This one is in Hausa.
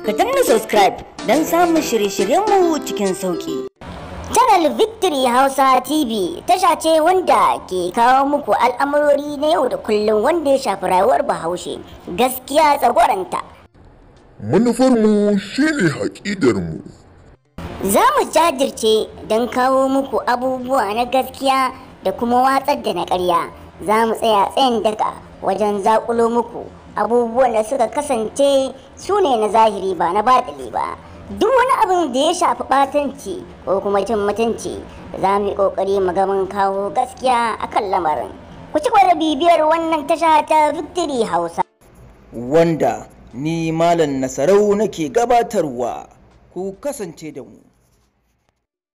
ka danna subscribe don samun shirye-shiryenmu cikin sauƙi. Channel Victory Hausa TV tasha ce wanda ke kawo muku al'amurori na yau da kullum wanda ya shafi rayuwar Bahaushe gaskiya tsagwaranta. Manufarmu shine haƙidarmu. Za mu jajirce don kawo muku abubuwa na gaskiya da kuma watsar da na ƙarya. Za mu tsaya tsayin daga wajen zaƙulo muku abubuwan da suka kasance su ne na zahiri ba na batili ba. Duk wani abin da ya shafi ɓatanci ko kuma cin mutunci za mu yi ƙoƙari mu ga mun kawo gaskiya akan lamarin. Ku ci da bibiyar wannan tasha ta Victory Hausa. Wanda ni Malam Nasarau nake gabatarwa, ku kasance da mu.